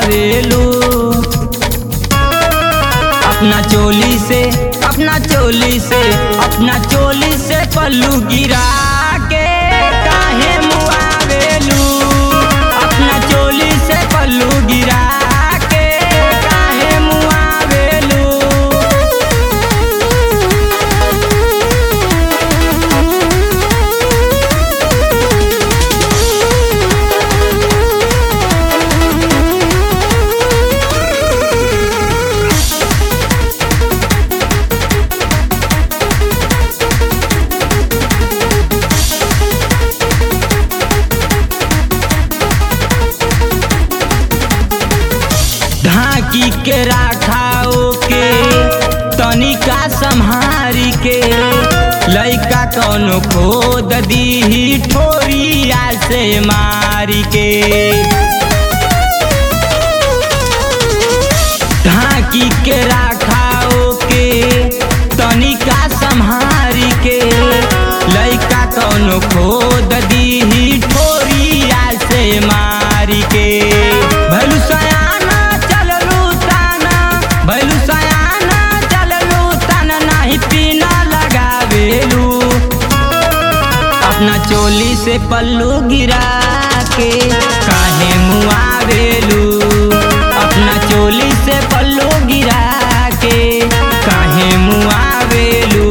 मुआवेलू अपना चोली से अपना चोली से अपना चोली से पल्लू गिरा के काहे मुआवेलू अपना चोली से पल्लू गिरा के काहे मुआवेलू ढाकी के राखाओ के तनिका संहारी के लइका कौनो खोद दीही ठोरिया से मारी के ढाकी के राखाओ के तनिका संहारी के लइका कौनो खोद दीही ठोरिया से मारी के भैलू सयाना चललू ताना भैलू सयाना चललू ताना नाही पीना लगावेलू अपना चोली से पल्लू गिरा के काहे मुआवेलू अपना चोली से पल्लू गिरा के काहे मुआवेलू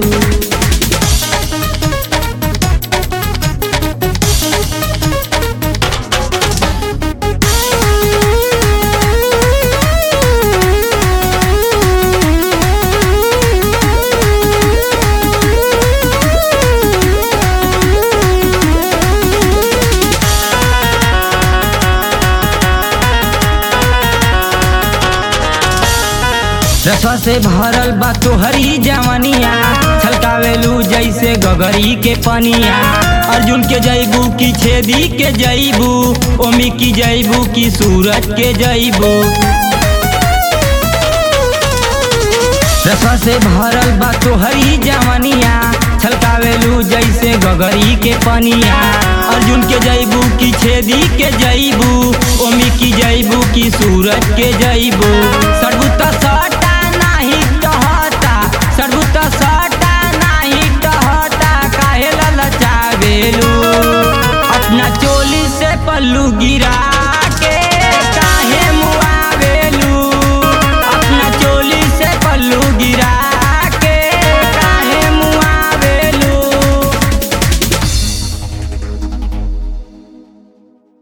रसवा से भरल बा तोहरी जवनिया छलकावेलू जैसे गगरी के पनिया अर्जुन के जैबू की छेदी के जैबू ओमी की जैबू की सूरज के जैबू रसवा से भरल बा तोहरी जवनिया छलकावेलू जैसे गगरी के पनिया अर्जुन के जैबू की छेदी के जैबू ओमी की जैबू की सूरज के जैबू सरबुता सटा नाही टहता सरबुता सटा नाही टहता काहे ललचावेलू अपना चोली से पल्लू गिरा